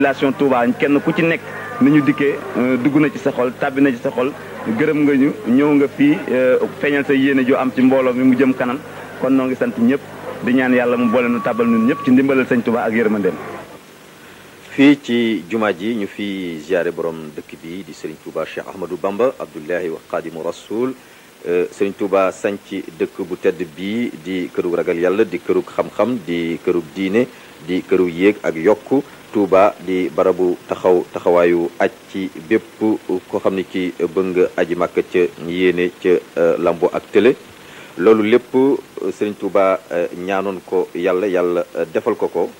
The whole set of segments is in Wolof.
population Touba kenn ku ci nekk ni ñu dikkee dugg na ci sa xol tàbbi na ci sa xol gërëm nga ñu ñëw nga fii feeñal sa yéene joo am ci mbooloo mi mu jëm kanam kon noo ngi sant ñëpp di ñaan yàlla mu boole nu tàbbal ñun ñëpp ci ndimbalal sëñ Touba ak yërmandeem fii ci jumaa ji ñu fi ziare borom dëkk bi di Serigne Touba Cheikh Ahmadou Bamba Abdullahi wa Xaadimu Rasul Serigne Touba sanc dëkk bu tedd bii di kërug ragal yàlla di kërug xam-xam di kërug diine di kërug yéeg ak yokku Touba di barabu taxaw taxawaayu aj ci bépp koo xam ne ki bëgg nga aji màkk ca yéene ca lambo ak télé loolu lépp Serigne Touba ñaanoon ko yàlla yàlla defal ko ko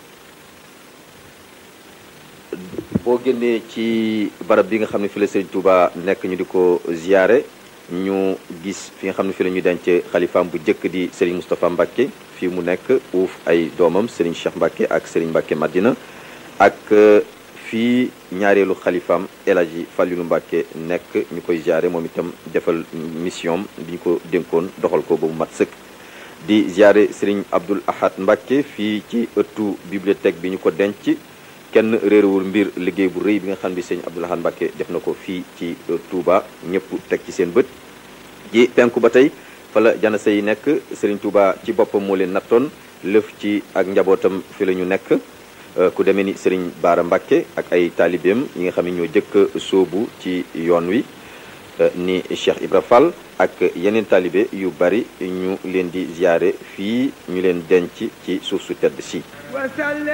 boo génnee ci barab bi nga xam ne fi la Serigne Touba nekk ñu di ko ziyaare ñu gis fi nga xam ne fi la ñuy denc xalifaam bu njëkk di Serigne Moustapha Mbacke fii mu nekk uuf ay doomam Serigne Cheikh Mbacke ak Serigne Mbacke Madina ak fii ñaareelu xalifaam El Hadji Fallilou Mbacke nekk ñu koy ziyaare moom itam defal mission bi ñu ko dénkoon doxal ko ba mu mat sëkk di ziyaare Serigne Abdoul Ahad Mbacke fii ci ëttu bibliothèque bi ñu ko denc kenn réerewul mbir liggéey bu rëy bi nga xam ne sëñ Abdoul Ahad Mbacke def na ko fii ci Touba ñëpp teg ci seen bët ji penku ba tey fa la janasa yi nekk Serigne Touba ci boppam moo leen nattoon lëf ci ak njabootam fi la ñu nekk ku demee ni Serigne Baara Mbacke ak ay taalibeem yi nga xam ne ñoo jëkk sóobu ci yoon wi ni Cheikh Ibra Fall ak yeneen taalibe yu bari ñu leen di ziyaare fii ñu leen denc ci suuf su tedd si